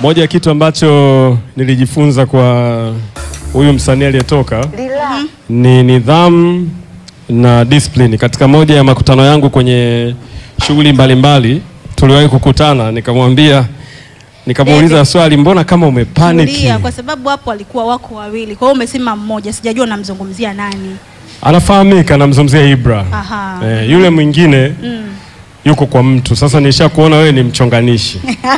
Moja ya kitu ambacho nilijifunza kwa huyu msanii aliyetoka ni nidhamu na discipline. Katika moja ya makutano yangu kwenye shughuli mbalimbali tuliwahi kukutana, nikamwambia nikamuuliza swali, mbona kama umepaniki? Tulia, kwa sababu hapo walikuwa wako wawili, kwa hiyo umesema mmoja, sijajua namzungumzia nani. Anafahamika, namzungumzia Ibra. Aha. Eh, yule mwingine yuko kwa mtu. Sasa nisha kuona wewe ni mchonganishi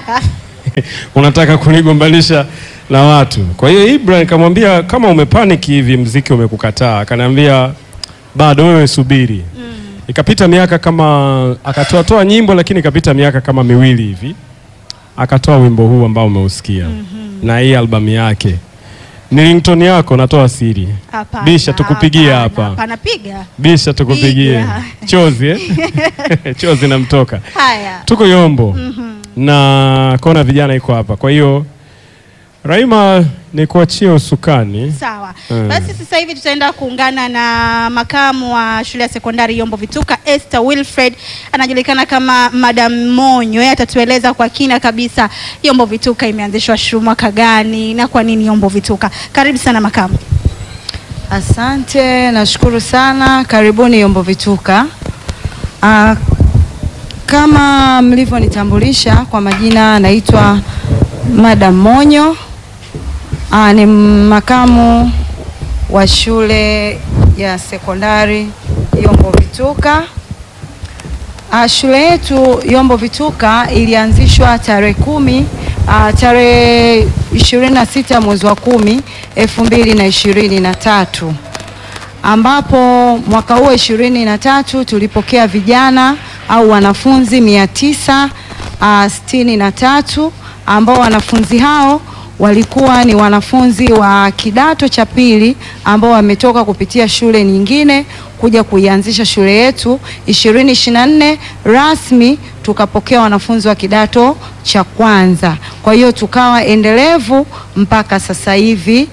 unataka kunigombanisha na watu. Kwa hiyo Ibra nikamwambia kama umepaniki hivi, mziki umekukataa. Akaniambia bado, wewe subiri. Ikapita miaka kama, akatoa toa nyimbo, lakini ikapita miaka kama miwili hivi akatoa wimbo huu ambao umeusikia na hii albamu yake. Ni ringtone yako, natoa siri. Hapana, Bisha tukupigie hapana, hapa. Hapana, piga. Bisha tukupigie Piga. chozi eh? chozi namtoka Haya. tuko Yombo na kona vijana iko hapa. Kwa hiyo Raima, ni kuachia usukani. Sawa. Mm. Basi sasa hivi tutaenda kuungana na makamu wa shule ya sekondari Yombo Vituka Esther Wilfred, anajulikana kama Madam Monyo. Yeye atatueleza kwa kina kabisa Yombo Vituka imeanzishwa shu mwaka gani na kwa nini Yombo Vituka. Karibu sana makamu. Asante, nashukuru sana. Karibuni Yombo Vituka. Ah, kama mlivyonitambulisha kwa majina, naitwa Madam Monyo. Ah, ni makamu wa shule ya sekondari Yombo Vituka. Ah, shule yetu Yombo Vituka ilianzishwa tarehe kumi ah, tarehe ishirini na sita mwezi wa kumi elfu mbili na ishirini na tatu ambapo mwaka huo ishirini na tatu tulipokea vijana au wanafunzi mia tisa ah, sitini na tatu ambao wanafunzi hao walikuwa ni wanafunzi wa kidato cha pili ambao wametoka kupitia shule nyingine kuja kuianzisha shule yetu 2024 rasmi tukapokea wanafunzi wa kidato cha kwanza. Kwa hiyo tukawa endelevu mpaka sasa hivi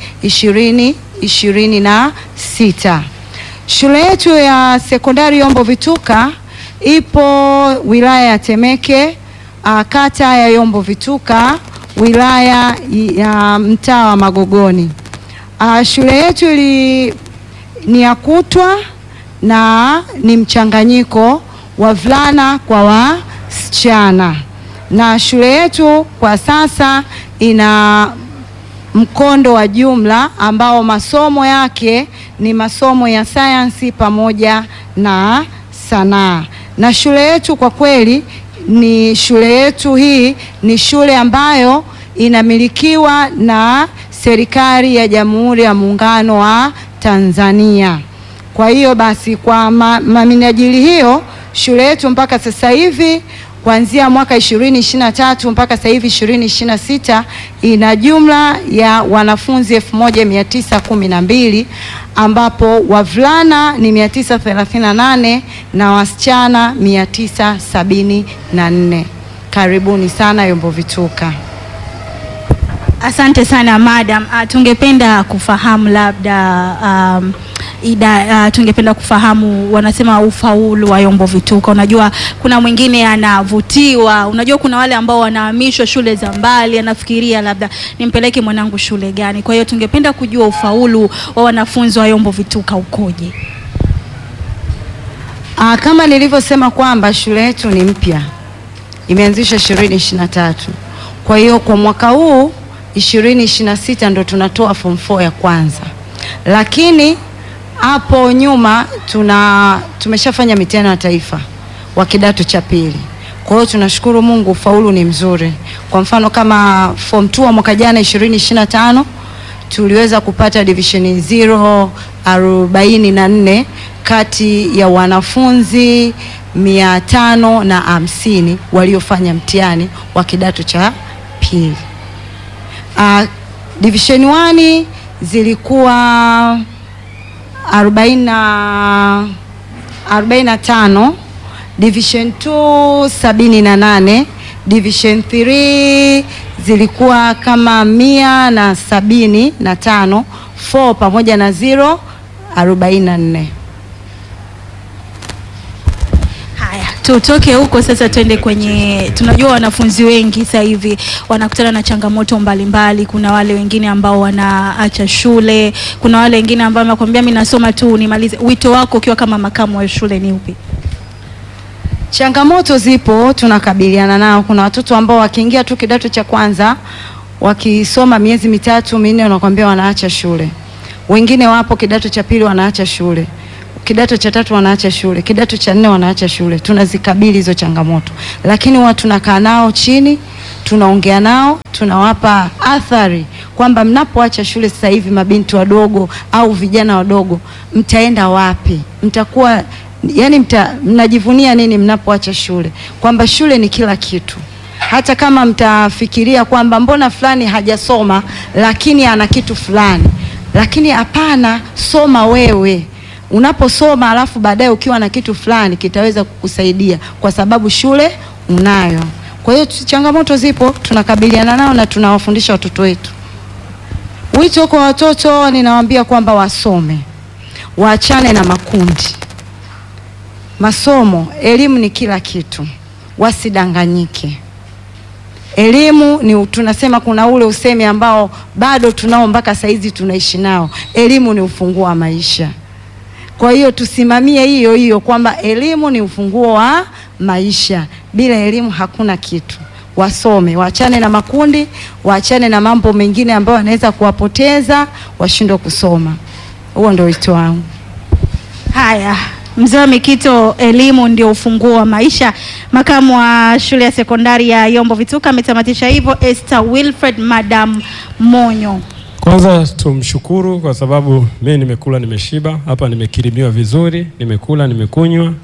2026. Shule yetu ya sekondari Yombo Vituka ipo wilaya ya Temeke, ah, kata ya Yombo Vituka, wilaya ya mtaa wa Magogoni. Ah, shule yetu ili ni ya kutwa na ni mchanganyiko wavulana kwa wasichana, na shule yetu kwa sasa ina mkondo wa jumla ambao masomo yake ni masomo ya sayansi pamoja na sanaa. Na shule yetu kwa kweli ni shule yetu hii ni shule ambayo inamilikiwa na serikali ya Jamhuri ya Muungano wa Tanzania. Kwa hiyo basi kwa ma, ma minajili hiyo shule yetu mpaka sasa hivi kuanzia mwaka 2023 mpaka sasa hivi 2026 ina jumla ya wanafunzi 1912 ambapo wavulana ni 938 na wasichana 974. Karibuni sana Yombo Vituka. Asante sana madam. Uh, tungependa kufahamu labda um, ida, uh, tungependa kufahamu wanasema ufaulu wa Yombo Vituka. Unajua kuna mwingine anavutiwa, unajua kuna wale ambao wanahamishwa shule za mbali, anafikiria labda nimpeleke mwanangu shule gani. Kwa hiyo tungependa kujua ufaulu wa wanafunzi wa Yombo Vituka ukoje? Ah, kama nilivyosema kwamba shule yetu ni mpya, imeanzishwa 2023. Kwa hiyo kwa mwaka huu 2026 ndo tunatoa form 4 ya kwanza, lakini hapo nyuma tuna tumeshafanya mitihani ya taifa wa kidato cha pili. Kwa hiyo tunashukuru Mungu, ufaulu ni mzuri. Kwa mfano kama form 2 wa mwaka jana 2025 tuliweza kupata division 0 44 kati ya wanafunzi mia tano na hamsini waliofanya mtihani wa kidato cha pili. Uh, division 1 zilikuwa 40 na 45, division 2 78, division 3 zilikuwa kama mia na sabini na tano, 4 pamoja na 0 44. Haya, tutoke huko sasa twende kwenye, tunajua wanafunzi wengi sasa hivi wanakutana na changamoto mbalimbali. Kuna wale wengine ambao wanaacha shule, kuna wale wengine ambao wanakuambia mimi nasoma tu nimalize. Wito wako ukiwa kama makamu wa shule ni upi? Changamoto zipo, tunakabiliana nao. Kuna watoto ambao wakiingia tu kidato cha kwanza wakisoma miezi mitatu minne, wanakwambia wanaacha shule. Wengine wapo kidato cha pili wanaacha shule, kidato cha tatu wanaacha shule, kidato cha nne wanaacha shule. Tunazikabili hizo changamoto, lakini huwa tunakaa nao chini, tunaongea nao, tunawapa athari kwamba mnapoacha shule sasa hivi, mabinti wadogo au vijana wadogo, mtaenda wapi? Mtakuwa yani mta, mnajivunia nini mnapoacha shule? Kwamba shule ni kila kitu. Hata kama mtafikiria kwamba mbona fulani hajasoma lakini ana kitu fulani, lakini hapana, soma wewe. Unaposoma alafu baadaye ukiwa na kitu fulani kitaweza kukusaidia kwa sababu shule unayo. Kwa hiyo tu- changamoto zipo, tunakabiliana nao na tunawafundisha watoto wetu. Wito kwa watoto, ninawaambia kwamba wasome, waachane na makundi masomo, elimu ni kila kitu, wasidanganyike. Elimu ni tunasema, kuna ule usemi ambao bado tunao mpaka saizi tunaishi nao, elimu ni ufunguo wa maisha. Kwa hiyo tusimamie hiyo hiyo kwamba elimu ni ufunguo wa maisha, bila elimu hakuna kitu. Wasome, waachane na makundi, waachane na mambo mengine ambayo yanaweza kuwapoteza washindwe kusoma. Huo ndio wito wangu. Haya, mzee wa Mikito, elimu ndio ufunguo wa maisha. Makamu wa shule ya sekondari ya Yombo Vituka ametamatisha hivyo. Esther Wilfred Madam Monyo. Kwanza tumshukuru kwa sababu mimi nimekula nimeshiba, hapa nimekirimiwa vizuri, nimekula nimekunywa.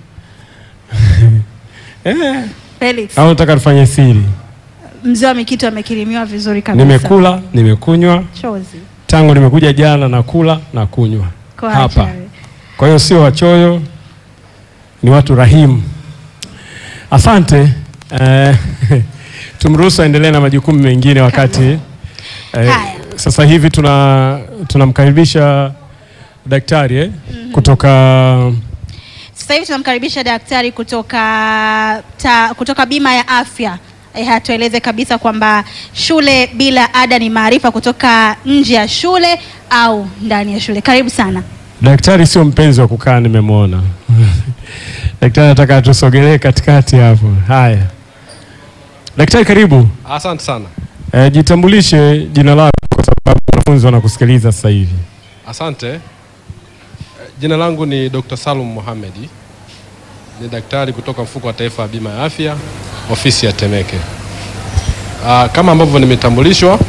eh, Felix, au nataka tufanye siri? mzee wa Mikito amekirimiwa vizuri kabisa. Nimekula nimekunywa, chozi tangu nimekuja jana nakula na kunywa Kwa hapa. acha we. Kwa hiyo sio wachoyo, ni watu rahimu. Asante. Eh, tumruhusu aendelee na majukumu mengine wakati eh, Haya. sasa hivi tuna tunamkaribisha daktari eh, kutoka Sasa hivi tunamkaribisha daktari kutoka ta, kutoka bima ya afya eh, atueleze kabisa kwamba shule bila ada ni maarifa kutoka nje ya shule au ndani ya shule. Karibu sana. daktari. Sio mpenzi wa kukaa, nimemwona daktari anataka atusogelee katikati hapo. Haya, daktari, karibu. Asante sana. Eh, jitambulishe jina lako kwa sababu wanafunzi wanakusikiliza sasa hivi. Asante. Eh, Jina langu ni Dr. Salum Mohamedi. Ni daktari kutoka Mfuko wa Taifa wa Bima ya Afya, ofisi ya Temeke. Ah, kama ambavyo nimetambulishwa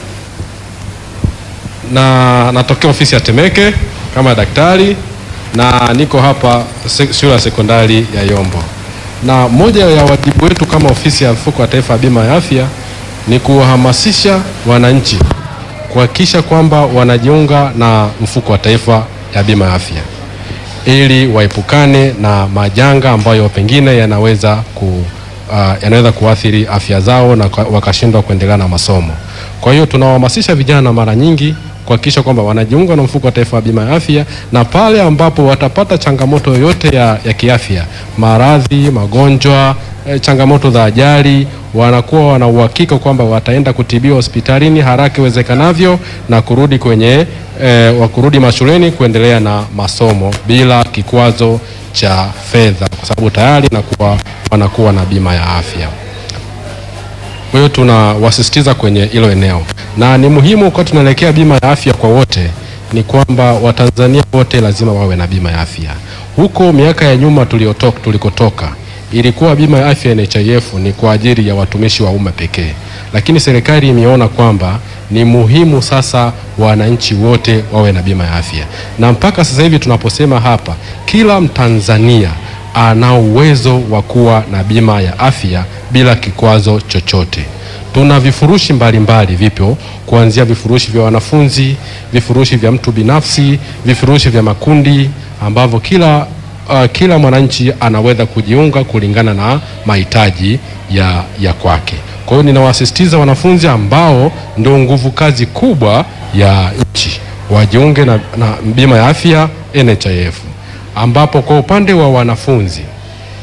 na natokea ofisi ya Temeke kama daktari na niko hapa se- shule ya sekondari ya Yombo. Na moja ya wajibu wetu kama ofisi ya Mfuko wa Taifa wa Bima ya Afya ni kuwahamasisha wananchi kuhakikisha kwamba wanajiunga na Mfuko wa Taifa ya Bima ya Afya ili waepukane na majanga ambayo pengine yanaweza ku, uh, yanaweza kuathiri afya zao na kwa- wakashindwa kuendelea na masomo. Kwa hiyo tunawahamasisha vijana mara nyingi kuhakikisha kwamba wanajiunga na mfuko wa taifa wa bima ya afya, na pale ambapo watapata changamoto yoyote ya, ya kiafya, maradhi, magonjwa, eh, changamoto za ajali, wanakuwa wana uhakika kwamba wataenda kutibiwa hospitalini haraka iwezekanavyo na kurudi kwenye eh, wa kurudi mashuleni kuendelea na masomo bila kikwazo cha fedha, kwa sababu tayari nakuwa wanakuwa na bima ya afya. Kwa hiyo tunawasisitiza kwenye hilo eneo, na ni muhimu kwa tunaelekea bima ya afya kwa wote, ni kwamba Watanzania wote lazima wawe na bima ya afya. Huko miaka ya nyuma tuliotoka, tulikotoka ilikuwa bima ya afya NHIF ni kwa ajili ya watumishi wa umma pekee, lakini serikali imeona kwamba ni muhimu sasa wananchi wote wawe na bima ya afya, na mpaka sasa hivi tunaposema hapa, kila Mtanzania ana uwezo wa kuwa na bima ya afya bila kikwazo chochote. Tuna vifurushi mbalimbali vipyo, kuanzia vifurushi vya wanafunzi, vifurushi vya mtu binafsi, vifurushi vya makundi ambavyo kila uh, kila mwananchi anaweza kujiunga kulingana na mahitaji ya, ya kwake. Kwa hiyo ninawasisitiza wanafunzi ambao ndio nguvu kazi kubwa ya nchi wajiunge na, na bima ya afya NHIF ambapo kwa upande wa wanafunzi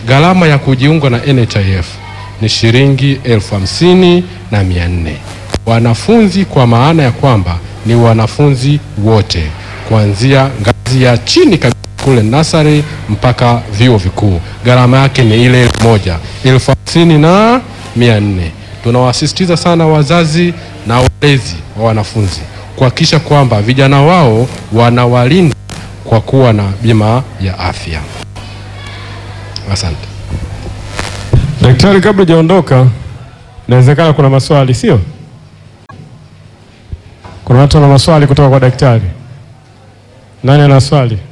Gharama ya kujiunga na NHIF ni shilingi elfu hamsini na mia nne. Wanafunzi kwa maana ya kwamba ni wanafunzi wote kuanzia ngazi ya chini kabisa kule nasari mpaka vyuo vikuu, gharama yake ni ile ile moja elfu hamsini na mia nne. Tunawasisitiza sana wazazi na walezi wa wanafunzi kuhakikisha kwamba vijana wao wanawalinda kwa kuwa na bima ya afya. Asante. Daktari, kabla hujaondoka, inawezekana kuna maswali, sio? Kuna watu wana maswali kutoka kwa daktari. Nani ana swali?